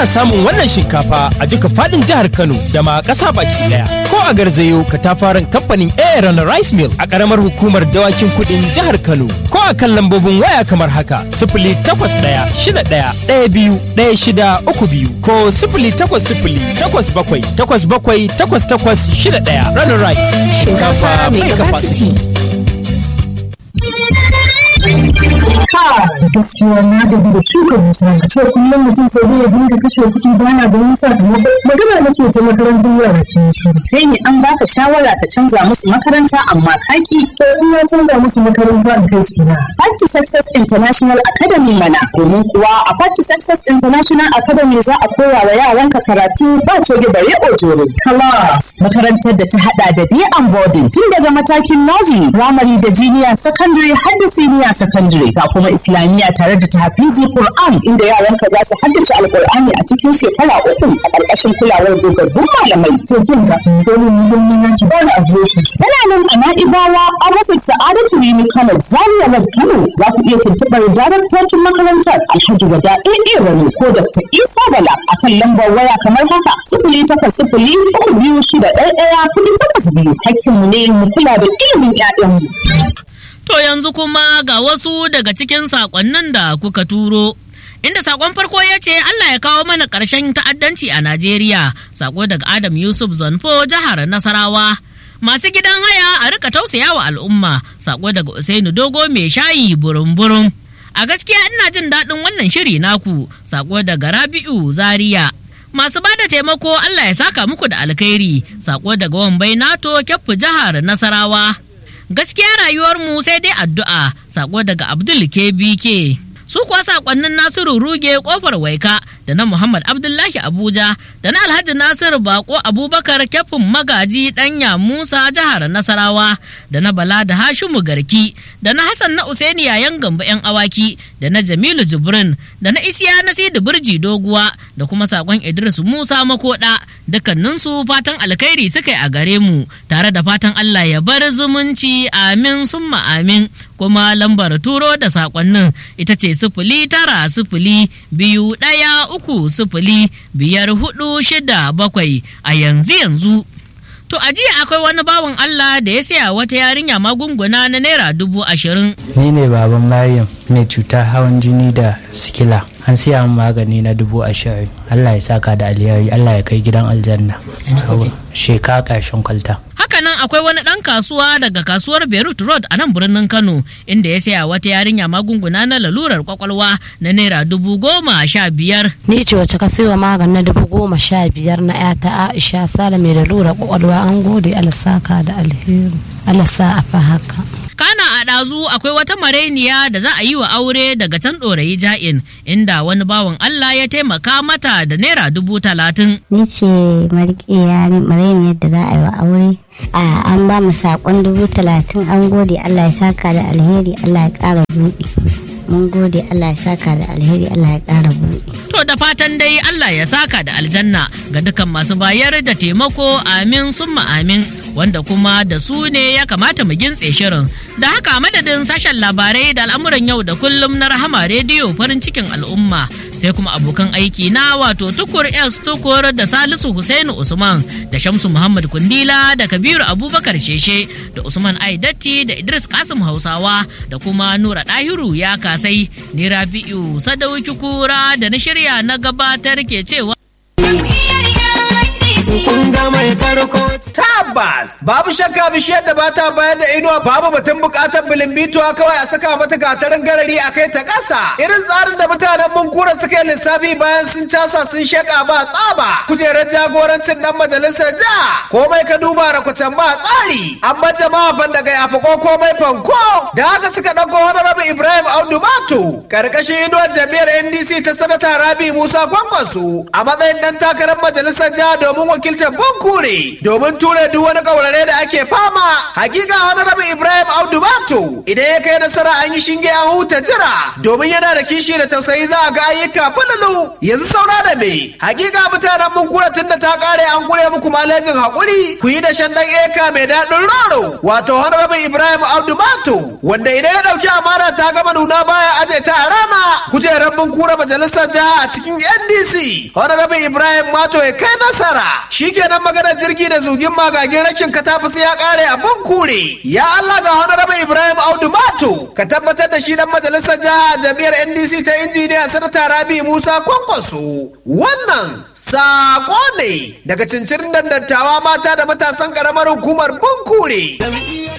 Ana samun wannan shinkafa a duka fadin jihar Kano da ma ƙasa baki daya. Ko a garzayo katafaren kamfanin Aaron Rice Mill a ƙaramar hukumar dawakin kuɗin jihar Kano. Ko a kan lambobin waya kamar haka sifili takwas ɗaya shida ɗaya ɗaya biyu ɗaya shida uku biyu ko sifili takwas sifili takwas bakwai takwas bakwai takwas takwas shida ɗaya. Runner Rice shinkafa mai capacity. gaskiya na gaji da shuka dusa a ce kullum mutum sai zai dinga kashe kuɗi baya da wani sakamako magana nake ta makarantar yara ke shiru kai ne an baka shawara ka canza musu makaranta amma kaki to in na canza musu makaranta in kai su na Party Success International Academy mana domin kuwa a Party Success International Academy za a koya wa yaranka karatu ba coge bare ojore class makarantar da ta hada da day and boarding tun daga matakin nursery primary da junior secondary har da senior secondary ga kuma islamiyya tare da tahfizi Qur'an inda yaranka za su haddace alqur'ani a cikin shekara uku a ƙarƙashin kulawar dogaggun malamai to kin ga domin muhimmin yanki ba da adireshi tana nan a na'ibawa a rasa sa'adatu rimi kano zaria road kano za ku iya tuntuɓar daraktocin makarantar alhaji wada ɗaya rani ko dr isa bala a kan lambar waya kamar haka sifili takwas sifili uku biyu shida ɗaya ɗaya kuɗi takwas biyu hakkinmu ne mu kula da ilimin 'ya'yanmu. To yanzu kuma ga wasu daga cikin saƙonnin da kuka turo. Inda saƙon farko ya ce Allah ya kawo mana ƙarshen ta'addanci a Najeriya, saƙo daga Adam Yusuf Zonfo jihar Nasarawa. Masu gidan haya a rika tausaya wa al'umma, saƙo daga Usainu Dogo mai shayi burum-burum. A gaskiya ina jin daɗin wannan shiri naku, saƙo daga Rabi'u Zaria. Masu ba da taimako Allah ya saka muku da alkhairi, saƙo daga Wambai Nato Kyaffu jihar Nasarawa. gaskiya rayuwarmu sai dai addu'a sako daga abdul kbk su kuwa sakonnin nasiru ruge kofar waika da na muhammad abdullahi abuja da na alhaji nasiru bako abubakar kyafin magaji danya musa jihar nasarawa da na bala da hashimu garki da na hassan na usaini yayan gamba yan awaki da na jamilu jibrin da na isiya na sidi birji doguwa da kuma sakon idris musa makoda dukkaninsu fatan alkhairi suka yi a gare mu tare da fatan allah ya bar zumunci amin summa amin kuma lambar turo da sakonnin ita ce sifili tara sifili biyu ɗaya uku sifili biyar hudu shida bakwai a yanzu yanzu To a jiya akwai wani bawan Allah da ya saya wata yarinya magunguna na naira dubu ashirin. Ni ne baban Maryam mai cutar hawan jini da sikila. An siya min magani na dubu ashirin. Allah ya saka da alheri, Allah ya kai gidan aljanna. Sheka ƙarshen kwalta. Hakanan akwai wani ɗan kasuwa daga kasuwar Beirut Road a nan birnin Kano inda ya saya wata yarinya magunguna na lalurar kwakwalwa na naira dubu goma sha biyar. Ni ce wacce ka siyo magani na dubu goma sha biyar na ‘yata Aisha Sale mai lalurar kwakwalwa an gode alasaka da alheri. Alasa a fa haka. kana a ɗazu akwai wata marainiya da za a yi wa aure daga can ɗorayi ja'in inda wani bawan Allah ya taimaka mata da naira dubu talatin. Ni ce marainiyar da za a yi wa aure. A an ba mu saƙon dubu talatin an gode Allah ya saka da alheri Allah ya ƙara buɗe. Mun gode Allah ya saka da alheri Allah ya ƙara buɗe. To da fatan dai Allah ya saka da aljanna ga dukan masu bayar da taimako amin summa amin wanda kuma da su ne ya kamata mu gintse shirin. Da haka madadin sashen labarai da al'amuran yau da kullum na rahama rediyo farin cikin al'umma sai kuma abokan aiki na wato tukur S tukur da Salisu Husainu Usman da Shamsu Muhammad Kundila da Kabiru Abubakar Sheshe da Usman Aidatti da Idris Kasim Hausawa da kuma Nura Dahiru ya kasai ni Rabi'u Sadauki Kura da na shirya na gabatar ke cewa Tabbas babu shakka bishiyar da bata bayar da inuwa babu batun bukatar bilimbituwa kawai a saka mata gatarin garari a kai ta ƙasa. Irin tsarin da mutanen Munkura suka yi lissafi bayan sun casa sun sheka ba tsaba. Kujerar jagorancin dan majalisar ja komai ka duba rakutan ba tsari. Amma jama'a ban daga yafi ko komai fanko. Da haka suka ɗauko wani rabi Ibrahim Audu Mato. Karkashin inuwar jami'ar NDC ta sanata Rabi Musa Kwankwaso a matsayin dan takarar majalisar jiha domin wakiltar Bankure domin ture duk wani kaurare da ake fama. Hakika wani rabi Ibrahim Audu Mato idan ya kai nasara an yi shinge an huta jira domin yana da kishi da tausayi za a ga ayyuka falalu yanzu saura da me hakika mutanen mun kura tunda ta kare an kure muku malejin hakuri ku yi da shan dan eka mai daɗin roro wato honorable ibrahim abdu mato wanda idan ya dauki amana ta gama nuna baya aje ta a rana kujerar mun kura majalisar jiha a cikin ndc honorable ibrahim mato ya kai nasara shikenan maganar jirgi da zugin magagin rashin katafus ya kare a kure ya allah ga honorable ibrahim audu mato ka tabbatar da shi dan majalisar jiha a jami'ar ndc ta injiniya sanata rabi musa kwankwaso wannan sako ne daga cincirin dandattawa mata da matasan karamar hukumar bunkure